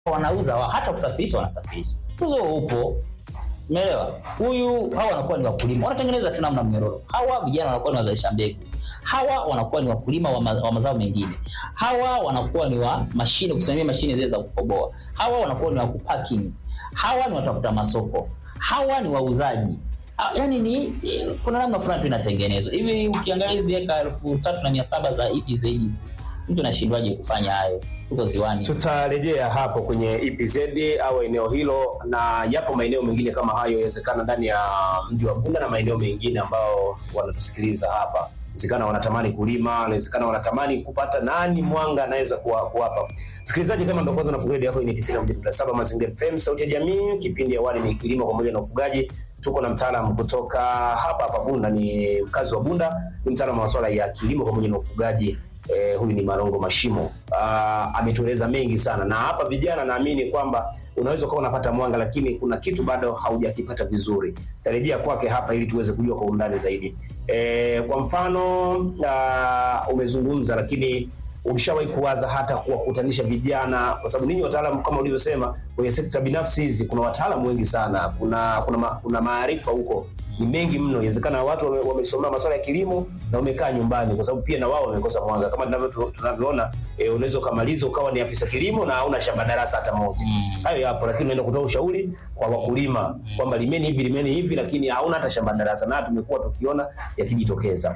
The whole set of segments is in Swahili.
wanauza wa, hata kusafirisha wanasafirisha, uzo upo Umeelewa? Huyu hawa wanakuwa ni wakulima, wanatengeneza tu namna mnyororo. Hawa vijana wanakuwa ni wazalisha mbegu, hawa wanakuwa ni wakulima wa, ma, wa mazao mengine, hawa wanakuwa ni wa mashine, kusimamia mashine zile za kukoboa, hawa wanakuwa ni wa kupacking, hawa ni watafuta masoko, hawa ni wauzaji. Ah, Yaani ni eh, kuna namna fulani tu inatengenezwa hivi. Ukiangalia hizi eka elfu tatu na mia saba za EPZ hizi, mtu anashindwaje kufanya hayo? Tuko ziwani. Tutarejea hapo kwenye EPZ au eneo hilo, na yapo maeneo mengine kama hayo, yawezekana ndani ya mji wa Bunda na maeneo mengine ambao wanatusikiliza hapa, inawezekana wanatamani kulima, inawezekana wanatamani kupata nani mwanga anaweza kuwa- kuwapa. Msikilizaji, kama ndo kwanza unafungulia redio yako, hii ni 91.7 Mazingira FM, sauti ya jamii. Kipindi awali ni kilimo pamoja na ufugaji. Tuko na mtaalamu kutoka hapa hapa Bunda, ni mkazi wa Bunda, ni mtaalamu wa masuala ya kilimo pamoja na ufugaji. Eh, huyu ni Marongo Mashimo. Ah, ametueleza mengi sana, na hapa vijana, naamini kwamba unaweza ukawa unapata mwanga, lakini kuna kitu bado haujakipata vizuri. Tarejea kwake hapa ili tuweze kujua kwa undani zaidi. Eh, kwa mfano ah, umezungumza, lakini ulishawahi kuwaza hata kuwakutanisha vijana, kwa sababu ninyi wataalamu kama ulivyosema, kwenye sekta binafsi hizi kuna wataalamu wengi sana, kuna kuna, ma, kuna maarifa huko ni mengi mno. Inawezekana watu wame- wamesomea masuala ya kilimo na wamekaa nyumbani, kwa sababu pia na wao wamekosa mwanga kama tunavyo tunavyoona. E, unaweza ukamaliza ukawa ni afisa kilimo na hauna shamba darasa hata moja. Mm. Hayo yapo, lakini unaenda kutoa ushauri kwa wakulima kwamba limeni hivi limeni hivi, lakini hauna hata shamba darasa, na tumekuwa tukiona yakijitokeza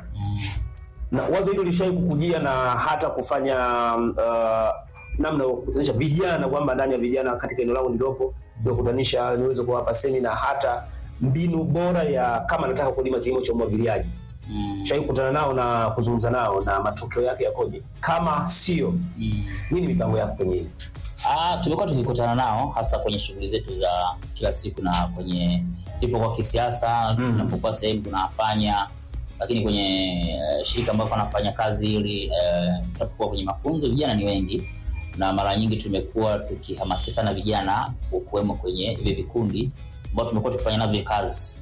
na wazo hilo lishai kukujia na hata kufanya uh, namna ya kukutanisha vijana kwamba ndani ya vijana katika eneo langu nililopo niwakutanisha niweze kuwapa semina hata mbinu bora ya kama nataka kulima kilimo cha umwagiliaji Mm. shai kukutana nao na kuzungumza nao na matokeo yake yakoje kama sio Mm. nini mipango yako kwenye hili Ah, tumekuwa tukikutana nao hasa kwenye shughuli zetu za kila siku na kwenye tulipokuwa kisiasa Mm. tunapokuwa sehemu tunafanya, lakini kwenye eh, shirika ambapo anafanya kazi ili eh, tunapokuwa kwenye mafunzo, vijana ni wengi na mara nyingi tumekuwa tukihamasisha sana vijana kuwemo kwenye hivi vikundi ambao tumekuwa tukifanya navyo kazi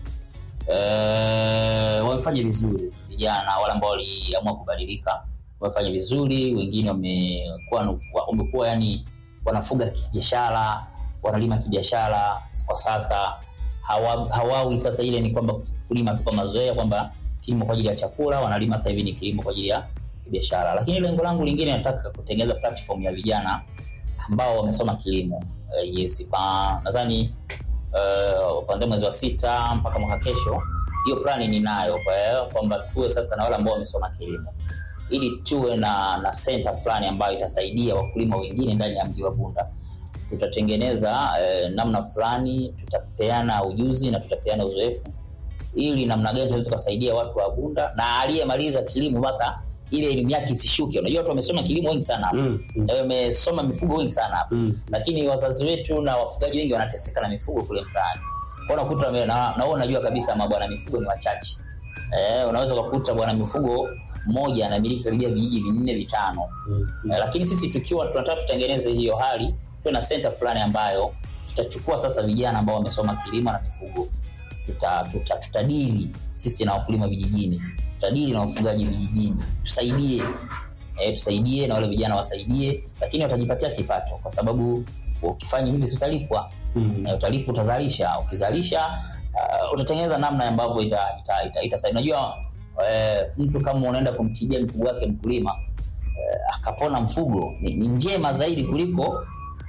eh, wamefanya vizuri vijana wale ambao waliamua kubadilika wamefanya vizuri, wengine wamekuwa na- wamekuwa yani wanafuga kibiashara, wanalima kibiashara kwa sasa. Hawa, hawawi sasa ile ni kwamba kulima tu kwa mazoea kwamba kilimo kwa ajili ya chakula, wanalima sasa hivi ni kilimo kwa ajili ya biashara. Lakini lengo langu lingine nataka kutengeneza platform ya vijana ambao wamesoma kilimo. Uh, yes, kwa nadhani uh, kuanzia mwezi wa sita mpaka mwaka kesho, hiyo plani ninayo kwa hiyo kwamba tuwe sasa na wale ambao wamesoma kilimo ili tuwe na na center fulani ambayo itasaidia wakulima wengine ndani ya mji wa Bunda. Tutatengeneza eh, namna fulani, tutapeana ujuzi na tutapeana uzoefu, ili namna gani tunaweza tukasaidia watu wa Bunda na aliyemaliza kilimo basa ile elimu yake isishuke. Unajua watu wamesoma kilimo wengi sana hapa Mm, mm. na wamesoma mifugo wengi sana hapa Mm. lakini wazazi wetu na wafugaji wengi wanateseka na mifugo kule mtaani. Kwa hiyo unakuta wame- na na wewe unajua kabisa mabwana mifugo ni wachache. Eh, unaweza kukuta bwana mifugo mmoja anamiliki karibia vijiji vinne vitano. Mm. Eh, lakini sisi tukiwa tunataka tutengeneze hiyo hali, tuwe na center fulani ambayo tutachukua sasa vijana ambao wamesoma kilimo na mifugo, tuta, tuta, tutadili sisi na wakulima vijijini, tutadili na wafugaji vijijini, tusaidie eh, tusaidie na wale vijana wasaidie, lakini watajipatia kipato, kwa sababu ukifanya hivi si utalipwa Mm. eh, utalipwa, utazalisha. Ukizalisha uh, utatengeneza namna ambavyo ita, ita, ita, ita, unajua eh, mtu kama unaenda kumtibia mifugo yake mkulima eh, akapona mfugo ni, ni njema zaidi kuliko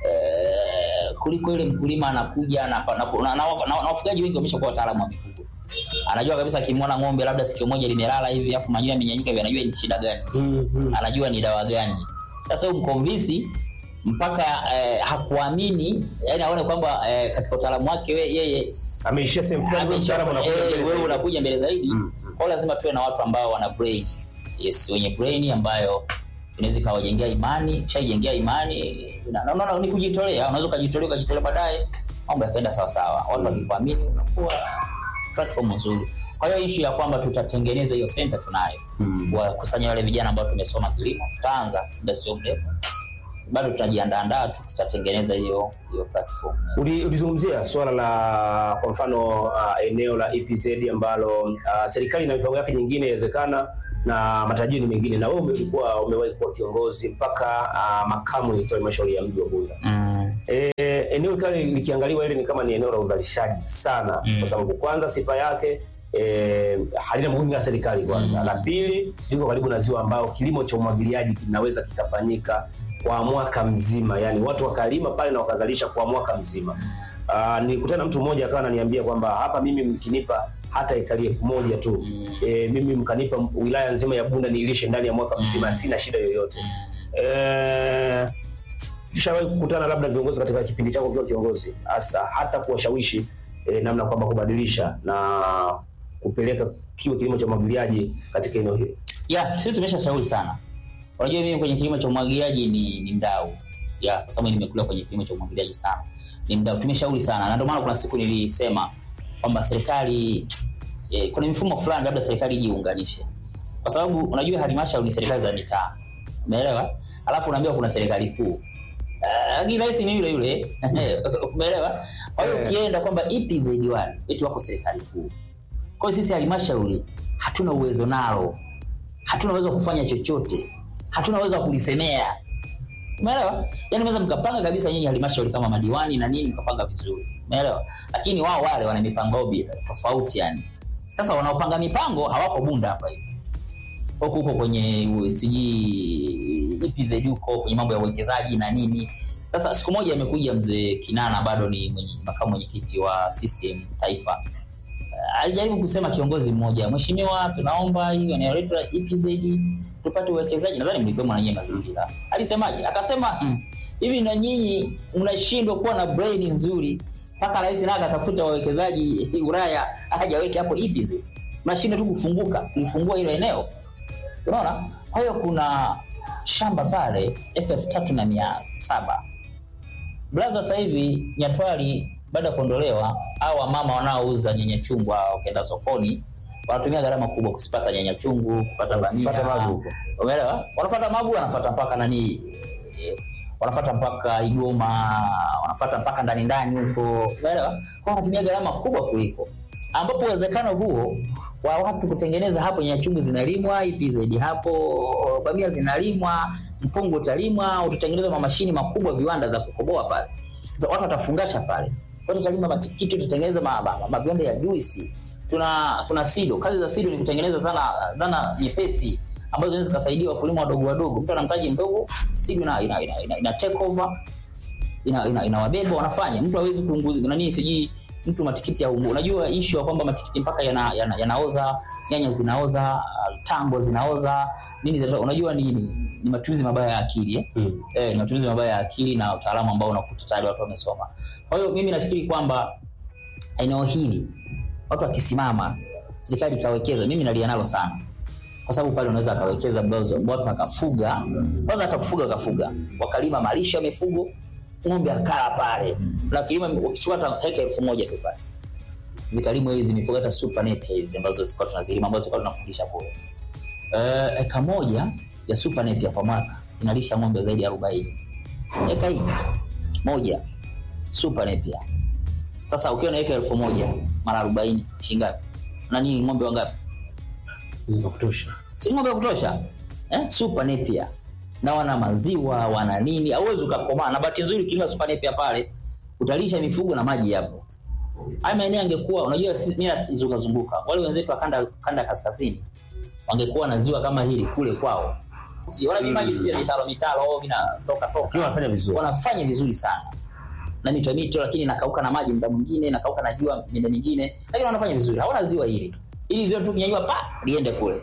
eh, kuliko ile mkulima anakuja na, na, na, na, na, na wafugaji wengi wameshakuwa wataalamu wa mifugo anajua kabisa akimwona ng'ombe labda sikio moja limelala hivi afu manyoya yamenyanyika hivi anajua ni shida gani Mm, mm. anajua ni dawa gani. Sasa huyu mkonvinsi mpaka eh, hakuamini yani aone kwamba eh, katika utaalamu wake we, yeye ameishia sehemu fulani wewe mtaalamu amesha- unakuja eh, mbele wewe zaidi. unakuja mbele zaidi. Mm, Kwa hiyo lazima tuwe na watu ambao wana brain, yes, wenye brain ambayo inaweza ikawajengea imani, shaijengea imani na na- na- ni kujitolea. Unaweza ukajitolea ukajitolea, baadaye mambo yakaenda sawa sawa, watu wakikuamini, unakuwa platform nzuri. Kwa hiyo issue ya kwamba tutatengeneza hiyo center tunayo Mm. kuwakusanya wale vijana ambao tumesoma kilimo, tutaanza muda sio mrefu, bado tunajiandaandaa tu, tutatengeneza hiyo hiyo platform. Uli- ulizungumzia swala la kwa mfano uh, eneo la EPZ ambalo uh, serikali na mipango yake nyingine inawezekana na matarajio ni mengine, na wewe ulikuwa umewahi kuwa kiongozi mpaka uh, makamu wa halmashauri ya mji wa Bunda. Mm. E, eneo kali likiangaliwa ile ni kama ni eneo la uzalishaji sana Mm. kwa sababu kwanza sifa yake e, halina muhimu ya serikali kwanza. Mm. La pili liko karibu na ziwa ambao kilimo cha umwagiliaji kinaweza kikafanyika kwa mwaka mzima, yani watu wakalima pale na wakazalisha kwa mwaka mzima. Uh, nilikutana na mtu mmoja akawa ananiambia kwamba hapa mimi mkinipa hata ekari elfu moja tu Mm. e, mimi mkanipa wilaya nzima ya Bunda niilishe ndani ya mwaka mzima, Mm. sina shida yoyote. Eh, Ushawahi kukutana labda viongozi katika kipindi chako ukiwa kiongozi, hasa hata kuwashawishi eh, namna kwamba kubadilisha na kupeleka kiwe kilimo cha umwagiliaji katika eneo hilo? ya sisi tumeshashauri sana unajua mimi kwenye kilimo cha umwagiliaji ni, ni mdau ya kwa sababu nimekula kwenye kilimo cha umwagiliaji sana ni mdau tumeshauri sana na ndio maana kuna siku nilisema kwamba serikali eh, kuna mifumo fulani labda serikali ijiunganishe kwa sababu unajua halmashauri ni serikali za mitaa umeelewa alafu unaambiwa kuna serikali kuu Ah, lakini rais ni yule yule umeelewa kwa hiyo Eh. ukienda kwamba EPZ wale eti wako serikali kuu kwa hiyo sisi halmashauri hatuna uwezo nalo hatuna uwezo wa kufanya chochote hatuna uwezo wa kulisemea umeelewa yani mnaweza mkapanga kabisa nyinyi halmashauri kama madiwani na nini mkapanga vizuri umeelewa lakini wao wale wana mipango yao bi- tofauti yani sasa wanaopanga mipango hawako bunda hapa hivi huko huko kwenye u- sijui EPZ huko kwenye mambo ya uwekezaji na nini sasa siku moja amekuja mzee kinana bado ni mwenye, makamu mwenyekiti wa CCM taifa alijaribu kusema kiongozi mmoja, mheshimiwa, tunaomba hiyo eneo letu la EPZ tupate uwekezaji. Nadhani mlikuwa na nyinyi mazingira. Alisemaje? Akasema "Mm, hivi na nyinyi mnashindwa kuwa na brain nzuri mpaka rais naye akatafuta wawekezaji Ulaya aje aweke hapo EPZ. Mnashindwa tu kufunguka kulifungua ile eneo, unaona? Kwa hiyo kuna shamba pale eka elfu tatu na mia saba Blaza sasa hivi Nyatwali baada ya kuondolewa, au wamama wanaouza nyanya chungu hao wakienda sokoni wanatumia gharama kubwa kusipata nyanya chungu, kupata bamia. Kupata magu huko. Umeelewa? Wanafuata magu, wanafuata mpaka nani eh, wanafuata mpaka Igoma, wanafuata mpaka ndani ndani huko. Umeelewa? Kwa wanatumia gharama kubwa kuliko ambapo uwezekano huo wa watu kutengeneza hapo nyanya chungu zinalimwa, EPZ hapo bamia zinalimwa, mpungu utalimwa, utatengeneza mamashini makubwa, viwanda za kukoboa pale, watu watafungasha pale, watu watalima matikiti, tutatengeneza ma- ma- ma- maviwanda ya juisi. Tuna tuna sido, kazi za sido ni kutengeneza zana zana nyepesi ambazo zinaweza zikasaidia wakulima wadogo wadogo. Mtu ana mtaji mdogo, sido ina, ina, ina, ina, ina take over ina, ina, inawabeba wanafanya. Mtu hawezi kuunguza nani, sijui mtu matikiti ya ungu. Unajua issue ya kwamba matikiti mpaka yana, yana, yanaoza, nyanya zinaoza, uh, tango zinaoza, nini zinaoza. Unajua ni, ni, ni matumizi mabaya ya akili eh? Mm. Eh, ni matumizi mabaya ya akili na utaalamu ambao unakuta tayari watu wamesoma. Kwa hiyo mimi nafikiri kwamba eneo hili watu wakisimama, serikali ikawekeza, mimi nalia nalo sana kwa sababu pale unaweza akawekeza ambazo watu akafuga kwanza, hata kufuga akafuga, wakalima malisho ya mifugo, ng'ombe akala pale, na kilima wakichukua hata heka elfu moja tu pale zikalimwa hizi mifugo, hata super napier hizi ambazo zilikuwa tunazilima ambazo tulikuwa tunafundisha kule. Eh, eka moja ya super napier kwa mwaka inalisha ng'ombe zaidi ya 40. Eka hii moja super napier. Sasa ukiwa na eka elfu moja mara 40 shingapi? Nani ng'ombe wangapi? Ni wa kutosha. si ng'ombe ya kutosha eh? super napier na wana maziwa wana nini, hauwezi ukakomaa. Na bahati nzuri ukilima super napier pale utalisha mifugo na maji yapo. Haya maeneo yangekuwa, unajua sisi mimi nazunguka zunguka, wale wenzetu wa kanda kanda kaskazini wangekuwa na ziwa kama hili kule kwao, Si, wana vimaji tu vya mitaro mitaro vinatoka Ukiwa toka, wanafanya vizuri. wanafanya vizuri sana na mito mito, lakini nakauka na maji muda mwingine, nakauka na jua muda mwingine, lakini wanafanya vizuri. Hawana ziwa hili, ili ziwa tu kinyanyua pa liende kule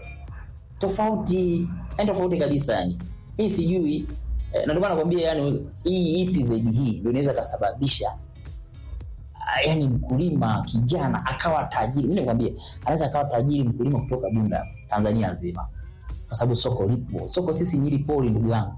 tofauti yani tofauti kabisa yani mi sijui eh, na ndio maana nakwambia yani hii EPZ hii ndio inaweza kasababisha ah, yani mkulima kijana akawa tajiri mi nakwambia anaweza akawa tajiri mkulima kutoka bunda tanzania nzima kwa sababu soko lipo soko sisi nyili poli ndugu yangu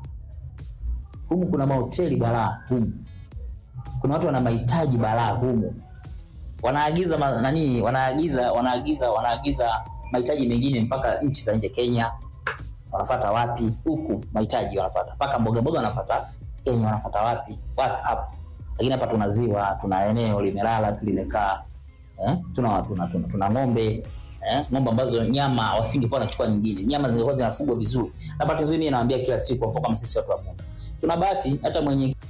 humu kuna mahoteli balaa humu kuna watu wana mahitaji balaa humu wanaagiza ma, nani wanaagiza wanaagiza wanaagiza mahitaji mengine mpaka nchi za nje Kenya wanafata wapi huku mahitaji wanafata mpaka mboga mboga wanafata Kenya wanafata wapi watu hapo lakini hapa tuna ziwa tuna eneo limelala tu limekaa eh? tuna, tuna, tuna, tuna ng'ombe eh? ng'ombe ambazo nyama wasingekuwa wanachukua nyingine nyama zingekuwa zinafugwa vizuri na bahati nzuri mimi nawaambia kila siku kwa mfano kama sisi watu wa Bunda tuna bahati hata mwenye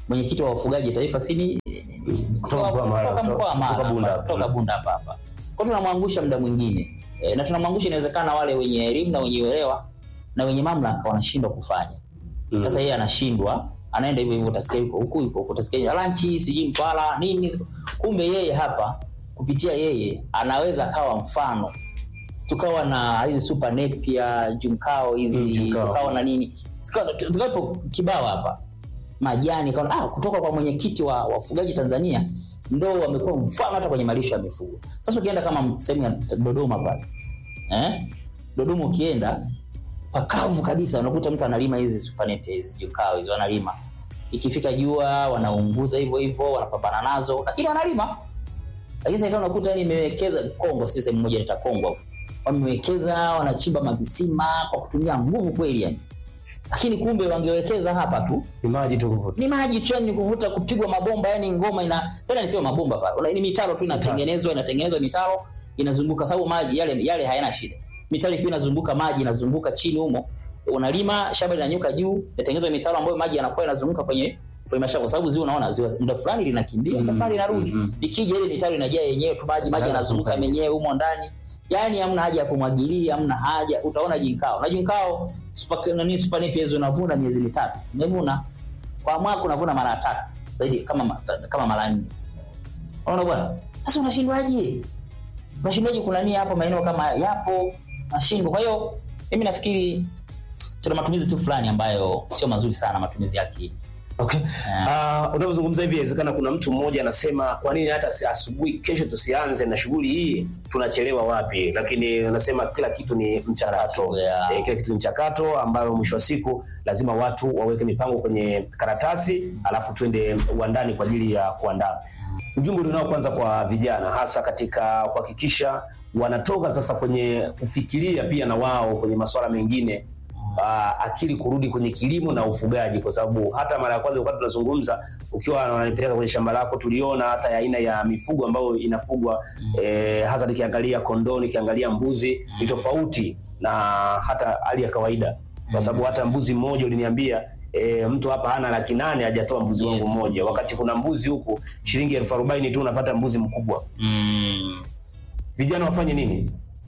mwenyekiti wa wafugaji taifa sini Kutoka mkoa wa Mara, kutoka mkoa wa kutoka Mara, Bunda. hapa, kutoka Bunda hapa hapa. Kwa hiyo tunamwangusha muda mwingine e, na tunamwangusha inawezekana wale wenye elimu na wenye uelewa na wenye mamlaka wanashindwa kufanya. Mm. Sasa yeye anashindwa, anaenda hivyo hivyo, utasikia yuko huku yuko huku, utasikia lanchi sijui mpala nini, kumbe yeye hapa kupitia yeye anaweza akawa mfano tukawa na hizi super Napier jumkao hizi Mm, jumkao. tukawa na nini Zikawa- zikawepo kibao hapa majani kaona, ah, kutoka kwa mwenyekiti wa wafugaji Tanzania ndo wamekuwa mfano hata kwenye malisho ya mifugo. Sasa ukienda kama sehemu ya Dodoma pale eh? Dodoma ukienda pakavu kabisa, unakuta mtu analima hizi super Napier hizi jumkao hizi wanalima, ikifika jua wanaunguza hivyo hivyo, wanapambana nazo, lakini wanalima lakini sasa ikawa unakuta yani imewekeza Kongo, si sehemu moja inaitwa Kongo hapo. wamewekeza wanachimba mavisima kwa kutumia nguvu kweli yani, lakini kumbe wangewekeza hapa tu Ni maji tu kuvuta. ni maji tu yani kuvuta kupigwa mabomba yani ngoma ina tena nisio mabomba pale Una- ni mitaro tu inatengenezwa inatengenezwa mitaro inazunguka sababu maji yale yale hayana shida mitaro ikiwa inazunguka maji inazunguka chini humo unalima shamba linanyuka juu inatengenezwa mitaro ambayo maji yanakuwa yanazunguka kwenye kwenye mashamba kwa sababu ziwa unaona ziwa muda fulani linakimbia muda fulani linarudi mm, mm. ikija ile mitaro inajaa yenyewe tu maji maji yanazunguka yenyewe humo ndani yani hamna haja ya kumwagilia hamna haja utaona jinkao na jinkao super nani super Napier unavuna miezi mitatu umevuna kwa mwaka unavuna mara tatu zaidi kama ma- kama mara nne unaona bwana sasa unashindwaje unashindwaje kunania hapo maeneo kama haya? yapo nashindwa kwa hiyo mimi nafikiri tuna matumizi tu fulani ambayo sio mazuri sana matumizi yake Okay. Yeah. Uh, unavyozungumza hivi inawezekana kuna mtu mmoja anasema kwa nini hata si- asubuhi kesho tusianze na shughuli hii tunachelewa wapi lakini unasema kila kitu ni mchakato Yeah. eh, kila kitu ni mchakato ambayo mwisho wa siku lazima watu waweke mipango kwenye karatasi alafu twende uandani kwa ajili ya kuandaa ujumbe ulionao kwanza kwa vijana hasa katika kuhakikisha wanatoka sasa kwenye kufikiria pia na wao kwenye masuala mengine uh, akili kurudi kwenye kilimo na ufugaji, kwa sababu hata mara ya kwanza wakati tunazungumza, ukiwa wananipeleka kwenye shamba lako, tuliona hata ya aina ya mifugo ambayo inafugwa eh, hasa nikiangalia kondoo, nikiangalia mbuzi ni tofauti na hata hali ya kawaida, kwa sababu hata mbuzi mmoja uliniambia E, mtu hapa hana laki nane hajatoa mbuzi wangu Yes. mmoja, wakati kuna mbuzi huku shilingi elfu arobaini tu unapata mbuzi mkubwa. mm. Vijana wafanye nini?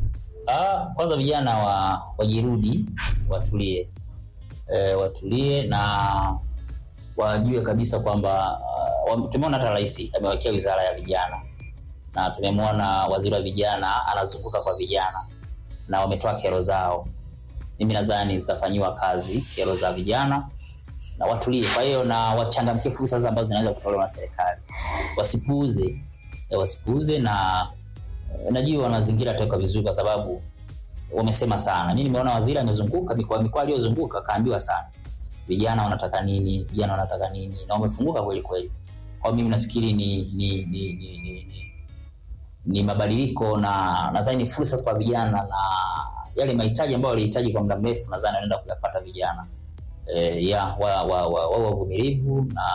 Ah, kwanza vijana wa wajirudi watulie e, watulie na wajue kabisa kwamba uh, tumeona hata rais amewekea wizara ya vijana na tumemwona waziri wa vijana anazunguka kwa vijana na wametoa kero zao mimi nadhani zitafanyiwa kazi kero za vijana na watulie kwa hiyo na wachangamkie fursa sasa ambazo zinaweza kutolewa na serikali wasipuuze eh, wasipuuze na eh, najua wanazingira taifa vizuri kwa sababu wamesema sana mi nimeona waziri amezunguka mikoa mikoa aliyozunguka kaambiwa sana vijana wanataka nini vijana wanataka nini na wamefunguka kweli kweli kwa mimi nafikiri ni ni ni, ni, ni, ni, ni mabadiliko na nadhani ni fursa kwa vijana na yale mahitaji ambayo walihitaji kwa muda mrefu nadhani wanaenda kuyapata vijana e, ya wa wa, wa, wa, wavumilivu na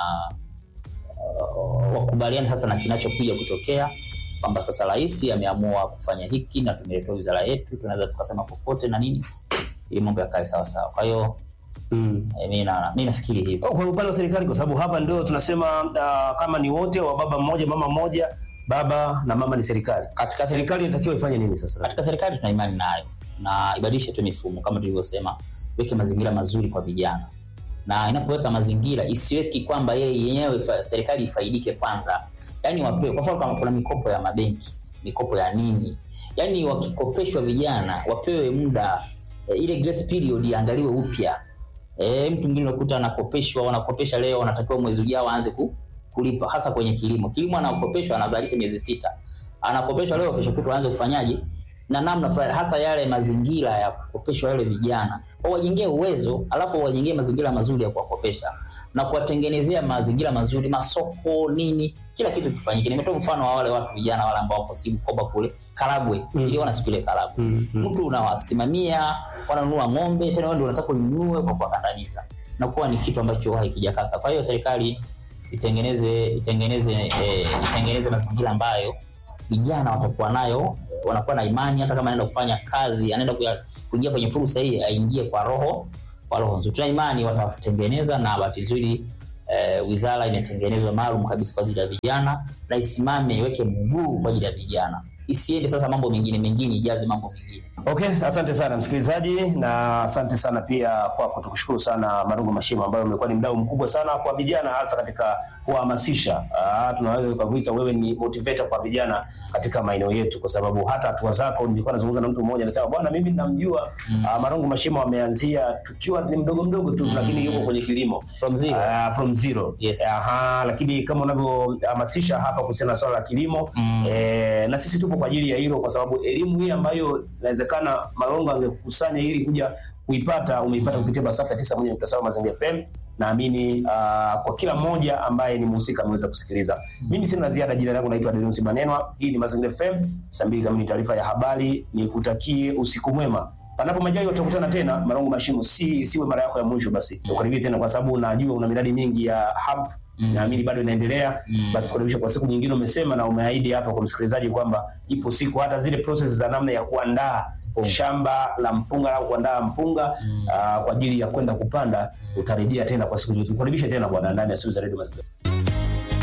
uh, wakubaliane sasa na kinachokuja kutokea kwamba sasa rais ameamua kufanya hiki na tumeletewa wizara yetu tunaweza tukasema popote na nini ili mambo yakae sawa sawa kwa hiyo Mm. eh, mi na- mi nafikiri hivyo kwa upande wa serikali, kwa sababu hapa ndio tunasema uh, kama ni wote wa baba mmoja mama mmoja, baba na mama ni serikali. katika serikali Serikali inatakiwa ifanye nini sasa? katika serikali tuna imani nayo na ibadilishe tu mifumo kama tulivyosema weke mazingira mazuri kwa vijana na inapoweka mazingira isiweki kwamba yeye yenyewe ifa- serikali ifaidike kwanza yaani wapewe kwa mfano kama kuna mikopo ya mabenki mikopo ya nini yaani wakikopeshwa vijana wapewe muda e, ile grace period iangaliwe upya e, mtu mwingine unakuta anakopeshwa wanakopesha leo wanatakiwa mwezi ujao aanze ku, kulipa hasa kwenye kilimo kilimo anakopeshwa anazalisha miezi sita anakopeshwa leo kesho kutwa aanze kufanyaje na namna fulani hata yale mazingira ya kukopeshwa wale vijana wawajengee uwezo alafu wawajengee mazingira mazuri ya kuwakopesha na kuwatengenezea mazingira mazuri masoko nini kila kitu kifanyike nimetoa mfano wa wale watu vijana wale ambao wako si Bukoba kule Karagwe Mm. niliona siku ile Karagwe Mm, mm. mtu unawasimamia wananunua ng'ombe tena wewe ndio unataka ununue kwa kuwakandamiza na kuwa ni kitu ambacho hakijakaka kwa hiyo serikali itengeneze itengeneze eh, itengeneze mazingira ambayo vijana watakuwa nayo eh, wanakuwa na imani hata kama anaenda kufanya kazi anaenda kuya- kuingia kwenye fursa hii aingie kwa roho kwa roho nzuri tuna imani watatengeneza na bahati nzuri eh, wizara imetengenezwa maalum kabisa kwa ajili ya vijana na isimame iweke mguu kwa ajili ya vijana isiende sasa mambo mengine mengine ijaze mambo mengine Okay, asante sana msikilizaji, na asante sana pia kwako. Tukushukuru sana Marungu Mashimo ambayo umekuwa ni mdau mkubwa sana kwa vijana, hasa katika kuhamasisha. Ah, tunaweza tukakuita wewe ni motivator kwa vijana katika maeneo yetu, kwa sababu hata hatua zako, nilikuwa nazungumza na mtu mmoja anasema, bwana, mimi namjua mm. Marungu Mashimo ameanzia tukiwa ni mdogo mdogo tu, lakini yuko kwenye kilimo from zero Uh, from zero. Yes. Aha, lakini kama unavyohamasisha hapa kuhusiana na swala la kilimo Mm. eh, na sisi tupo kwa ajili ya hilo, kwa sababu elimu hii ambayo inawezekana Malongo angekusanya ili kuja kuipata umeipata kupitia masafa ya tisa moja nukta saba Mazingira FM. Naamini uh, kwa kila mmoja ambaye ni mhusika ameweza kusikiliza. Mimi sina la ziada. Jina langu naitwa Denusi Manenwa. Hii ni Mazingira FM, saa mbili kamili taarifa ya habari. Nikutakie usiku mwema panapo majaliwa tutakutana tena. Marongo Mashimo, si siwe mara yako ya mwisho, basi ukaribie tena, kwa sababu najua una miradi mingi ya hub Mm. naamini bado inaendelea. Mm. Basi tukaribisha kwa siku nyingine. Umesema na umeahidi hapa kwa msikilizaji kwamba ipo siku hata zile process za namna ya kuandaa Mpunga. shamba la mpunga au kuandaa mpunga Mm. ah, kwa ajili ya kwenda kupanda utarejea tena kwa siku nyingine. Tukaribishe tena bwana ndani ya studio za Radio Mazingira.